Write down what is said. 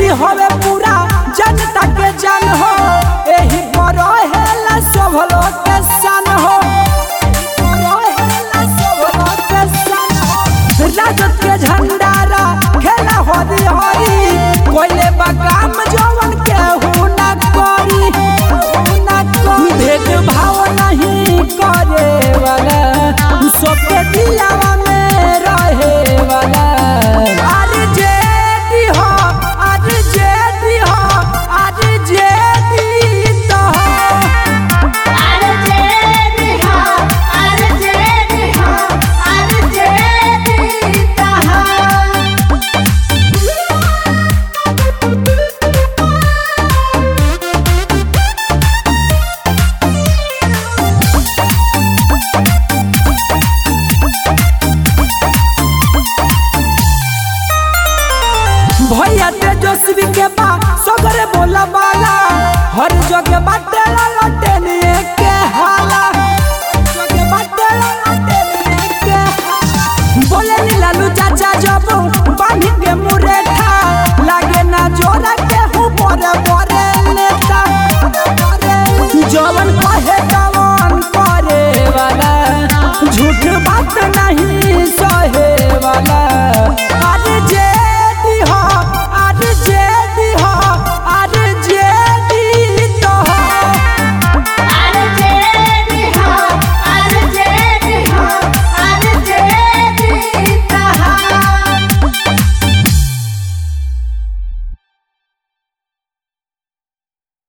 हवे पूरा जनता के जान हो एही पर हेला सब लोग के सन हो रहेला सब लोग के सन हो। राजद के झंडारा खेला हरी हरी कोइले बगाम जवन के हु ना करी हु ना करी भेदभाव नहीं करे वाला सबके दिलावा में रहे वाला अरे जेदी हो अरे जेदी हो अरे जेदी तो हो भैया तेजस्वी के बा सगरे बोला बाला हर जगह बाटे लटेनिए के हाला जगह बाटे लटेनिए के हाला। बोले नी लालू चाचा जब बांधी के मुरे